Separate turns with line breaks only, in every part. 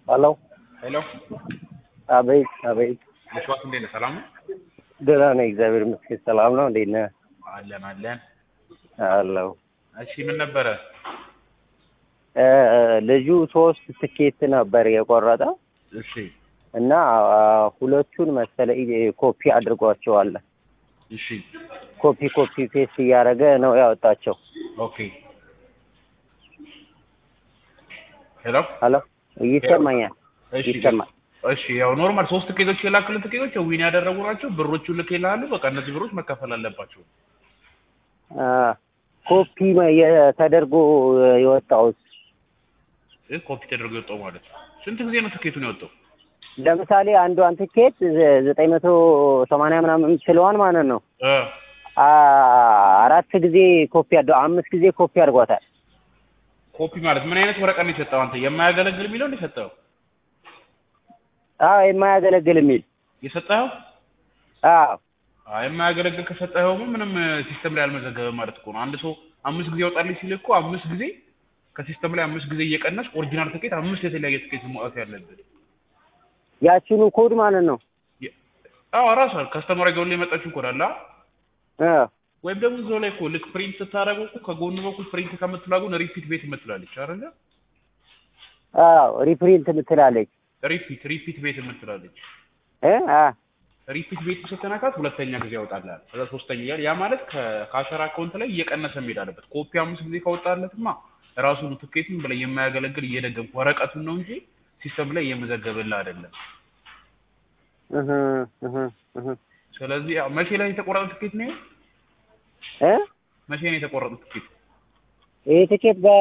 ሄሎ
ሄሎ
አቤት አቤት
መስዋዕት እንዴት ነህ? ሰላም ነው?
ደህና ነኝ እግዚአብሔር ይመስገን ሰላም ነው እንዴት ነህ
አለን አለን።
አለሁ
እሺ ምን ነበረ?
እ ልጁ ሶስት ትኬት ነበር የቆረጠ
እሺ
እና አ፣ ሁለቱን መሰለኝ ኮፒ አድርጓቸዋል
እሺ
ኮፒ ኮፒ ፔስት እያደረገ ነው ያወጣቸው
ኦኬ ሄሎ
ሄሎ ይሰማኛል
እሺ
ይሰማል
እሺ ያው ኖርማል ሶስት ትኬቶች የላክልን ትኬቶች ዊን ያደረጉ ናቸው። ብሮቹን ልክ ይልሃሉ። በቃ እነዚህ ብሮች መከፈል አለባቸው።
አ፣ ኮፒ መ- የ- ተደርጎ የወጣው
ይህ ኮፒ ተደርጎ የወጣው ማለት ነው። ስንት ጊዜ ነው ትኬቱን የወጣው?
ለምሳሌ አንዷን ትኬት ዘ- ዘጠኝ መቶ ሰማንያ ምናምን የምትለዋን ማለት ነው
እ
አ፣ አራት ጊዜ ኮፒ አድ አምስት ጊዜ ኮፒ አድርጓታል
ኮፒ ማለት ምን አይነት ወረቀት ነው የሰጠው? አንተ የማያገለግል የሚለው ነው የሰጠው
አዎ የማያገለግል የሚል
የሰጠኸው?
አዎ
አይ የማያገለግል ከሰጠኸው ምንም ሲስተም ላይ አልመዘገበም ማለት እኮ ነው። አንድ ሰው አምስት ጊዜ ያወጣልኝ ሲል እኮ አምስት ጊዜ ከሲስተም ላይ አምስት ጊዜ እየቀነስ ኦሪጂናል ትኬት አምስት የተለያየ ትኬት ማውጣት ያለብን።
ያችኑ ኮድ ማለት ነው
የ- አዎ ራሷ ከስተመር ገው ላይ የመጣችው ኮድ አለ
አ፣
ወይም ደግሞ እዛው ላይ እኮ ልክ ፕሪንት ስታደርገው እኮ ከጎኑ በኩል ፕሪንት ከምትላጉን ሪፒት ቤት የምትላለች አይደለ?
አዎ ሪፕሪንት የምትላለች
ሪፒት ሪፒት ቤት የምትላለች
እ አ
ሪፒት ቤት ስትነካት ሁለተኛ ጊዜ ያወጣልሃል። ከዛ ሶስተኛ እያለ ያ ማለት ከካሸር አካውንት ላይ እየቀነሰ መሄድ አለበት። ኮፒ አምስት ጊዜ ካወጣለትማ ራሱን ትኬቱን ብለህ የማያገለግል እየደገምክ ወረቀቱን ነው እንጂ ሲስተም ላይ እየመዘገብልህ አይደለም።
እህ እህ እህ
ስለዚህ ያው መቼ ላይ የተቆረጠ ትኬት ነው?
እ
መቼ ነው የተቆረጠ ትኬት?
ይሄ ትኬት በ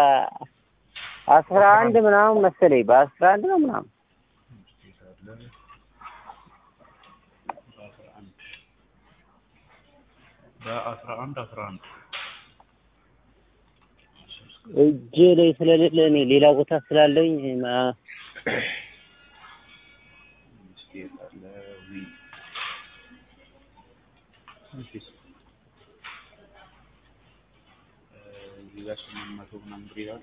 አስራ አንድ ምናምን መሰለኝ በአስራ አንድ ነው ምናምን
በአስራ አንድ አስራ አንድ
እጄ ላይ ስለሌለ እኔ ሌላ ቦታ ስላለኝ ማ-
እዚህ ጋር ስምንት መቶ ምናምን ብር ይላል።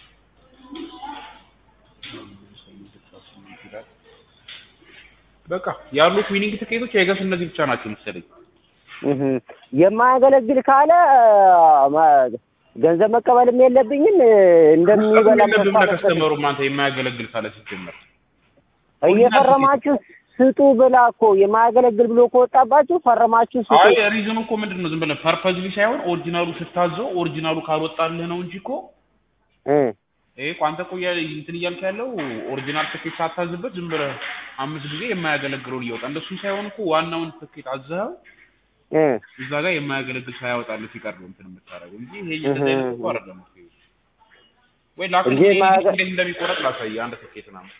ስምንት አስራ ስምንት ይላል። በቃ ያሉት ዊኒንግ ትኬቶች የገስ እነዚህ ብቻ ናቸው መሰለኝ።
እህ የማያገለግል ካለ ማ- ገንዘብ መቀበልም የለብኝም እንደሚበላ
ለብም ለከስተመሩም አንተ የማያገለግል ካለ ሲጀመር
እየፈረማችሁ ስጡ ብላ እኮ የማያገለግል ብሎ ከወጣባችሁ ፈረማችሁ ስጡ
አይ ሪዝኑ እኮ ምንድን ነው? ዝም ብለህ ፐርፐዝሊ ሳይሆን ኦሪጂናሉ ስታዘው ኦሪጂናሉ ካልወጣልህ ነው እንጂ እኮ
እ
ይሄ እኮ አንተ እኮ እያ- እንትን እያልክ ያለው ኦሪጂናል ትኬት ሳታዝበት ዝም ብለህ አምስት ጊዜ የማያገለግለውን እያወጣ እንደሱም ሳይሆን እኮ ዋናውን ትኬት አዘኸው
እ
እዛ ጋር የማያገለግል ሳያወጣልህ ሲቀር ነው እንትን የምታደርገው እንጂ ይሄ እንደዚህ አይነት እኮ አይደለም እኮ ይሄ። ወይ ላክልኝ
እንጂ
ይሄ
የማያገ-
እንዴት እንደሚቆረጥ ላሳይህ አንድ ትኬት ምናምን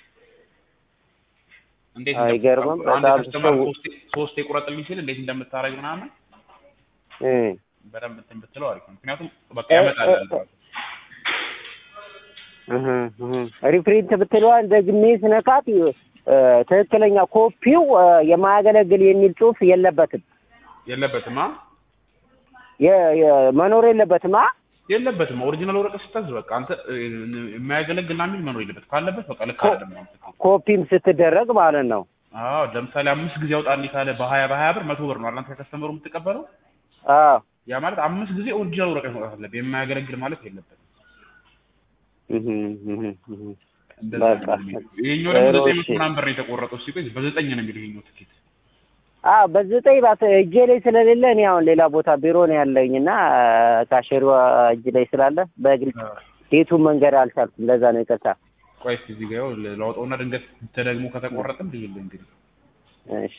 እንዴት
አይገርምም?
እንደምታደርገው። አንድ
በጣም
ከስተመር
ሰው-
ሶስቴ ሶስቴ ቁረጥልኝ ሲል እንዴት እንደምታደርግ ምናምን
እ
በደንብ እንትን ብትለው አሪፍ ነው። ምክንያቱም በቃ
እ-
ያመጣልሃል
እ- እህ እህ ሪፕሪንት ብትለዋን ደግሜ ስነካት እ፣ ትክክለኛ ኮፒው እ፣ የማያገለግል የሚል ጽሑፍ የለበትም
የለበትም አ
የ- የ- መኖር የለበትም አ
የለበትም ኦሪጂናል ወረቀት ስታዝ በቃ አንተ እ፣ የማያገለግል ና የሚል መኖር የለበት ካለበት በቃ ልክ
ኮ-
አይደለም ማለት ነው።
ኮፒም ስትደረግ ማለት ነው
አዎ ለምሳሌ አምስት ጊዜ አውጣልኝ ካለ በሀያ በሀያ ብር መቶ ብር ነው አላንተ ከከስተመሩ የምትቀበለው
አዎ
ያ ማለት አምስት ጊዜ ኦሪጂናል ወረቀት መውጣት አለበት የማያገለግል ማለት የለበትም
እህ እህ እህ
እንደዛ
በቃ
ነው የሚለው። ይሄኛው ደግሞ
ጥሩ፣
ዘጠኝ መቶ
እሺ።
ምናምን ብር ነው የተቆረጠው ሲቆይ በዘጠኝ ነው የሚለው ይሄኛው ትኬት
አዎ በዘጠኝ ባት እጄ ላይ ስለሌለ እኔ አሁን ሌላ ቦታ ቢሮ ነው ያለኝ እና ካሸሯ እጅ ላይ ስላለ በግልጽ ዴቱን መንገድ አልቻልኩም። ለዛ ነው ይቅርታ።
ቆይ እስኪ እዚህ ጋር ይኸው ላውጣውና ድንገት ተደግሞ ከተቆረጠም ልይልህ እንግዲህ
እሺ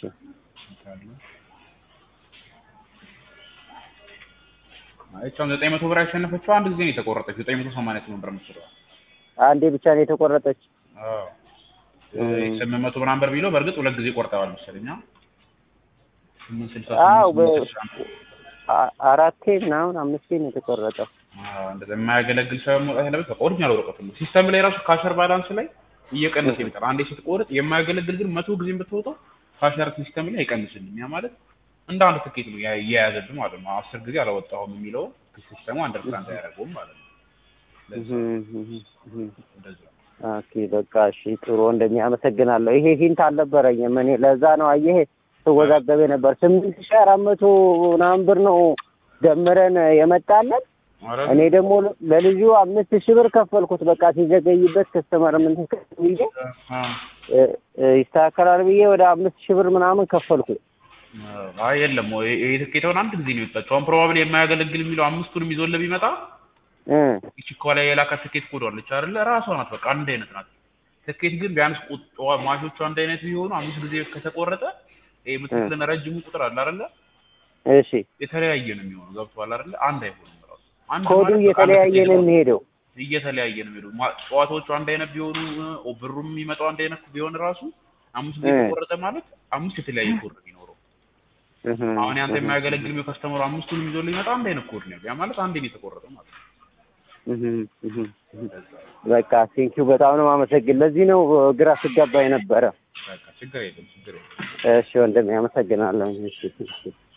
አይቻም ዘጠኝ መቶ ብር ያሸነፈችው አንድ ጊዜ ነው የተቆረጠች ዘጠኝ መቶ ሰማንያ ስምንት ብር የምትችለው
አንዴ ብቻ ነው የተቆረጠች።
አዎ
እም።
ስምንት መቶ ምናምን ብር ቢለው በእርግጥ ሁለት ጊዜ ቆርጠዋል መሰለኝ አ? ስምንት ስልሳ
አዎ
ስምንት
በ-
ስምንት ስልሳ አንድ
አ- አራቴ ምናምን አምስቴ ነው የተቆረጠው።
አዎ እንደዛ የማያገለግል ሳይሆን መውጣት ያለበት በቃ ኦሪጂናል ወረቀቱ ነው። ሲስተም ላይ ራሱ ካሸር ባላንስ ላይ እየቀነሰ ይመጣል። አንዴ ስትቆርጥ የማያገለግል ግን መቶ ጊዜ ብትወጣው ካሸር ሲስተም ላይ አይቀንስልም። ያ ማለት እንደ አንድ ትኬት ነው ያ- እየያዘብህ ማለት ነው። አስር ጊዜ አላወጣሁም የሚለው ሲስተሙ አንደርስታንድ አያደርገውም ማለት ነው። ለዛ
እህ እህ እህ
እንደዛ
ኦኬ በቃ እሺ ጥሩ ወንድሜ አመሰግናለሁ። ይሄ ሂንት አልነበረኝም እኔ ለዛ ነው አየህ ስወዛገቤ ነበር። ስምንት ሺህ አራት መቶ ምናምን ብር ነው ደምረን የመጣለን።
ኧረ
እኔ ደግሞ ለልጁ አምስት ሺህ ብር ከፈልኩት። በቃ ሲዘገይበት ከስተመር ምን ብዬ
አ
እ፣ እ፣ ይስተካከላል ብዬ ወደ አምስት ሺህ ብር ምናምን ከፈልኩ።
አይ የለም ወይ ይሄ ትኬት አሁን አንድ ጊዜ ነው የወጣችው። አሁን ፕሮባብሊ የማያገለግል የሚለው አምስቱንም ይዞልህ ቢመጣ
እ፣
ይቺ ከኋላ የላካት ትኬት ኮድ አለች አይደለ? ራሷ ናት። በቃ አንድ አይነት ናት። ትኬት ግን ቢያንስ ቁጥዋ ማሾቹ አንድ አይነት ቢሆኑ አምስት ጊዜ ከተቆረጠ ይሄ የምትክልን ረጅሙ ቁጥር አለ አይደለ?
እሺ
የተለያየ ነው የሚሆነው። ገብቶሃል አይደለ? አንድ አይሆንም ራሱ አንድ
ኮዱ
ማለት በቃ አንድ
እየተለያየ
ትኬት
ነው
ነው።
የሚሄደው።
እየተለያየ ነው የሚሄደው። ማ- ጨዋታዎቹ አንድ አይነት ቢሆኑ ኦ ብሩም የሚመጣው አንድ አይነት ቢሆን ራሱ አምስት ጊዜ
እ።
ተቆረጠ ማለት አምስት የተለያየ ኮድ ነው የሚኖረው።
እህ፣
አሁን ያንተ
እህ፣
የማያገለግል የሚው ከስተመሩ አምስቱንም ይዞ ሊመጣ አንድ አይነት ኮድ ነው። ያ ማለት አንድ ነው የተቆረጠው ማለት ነው።
እህ፣ እህ፣ እህ። በቃ ቴንኪው በጣም ነው የማመሰግን። ለዚህ ነው ግራ ስጋባ የነበረ።
በቃ ችግር የለም ችግር የለም።
እሺ ወንድሜ አመሰግናለሁ። እሺ እሺ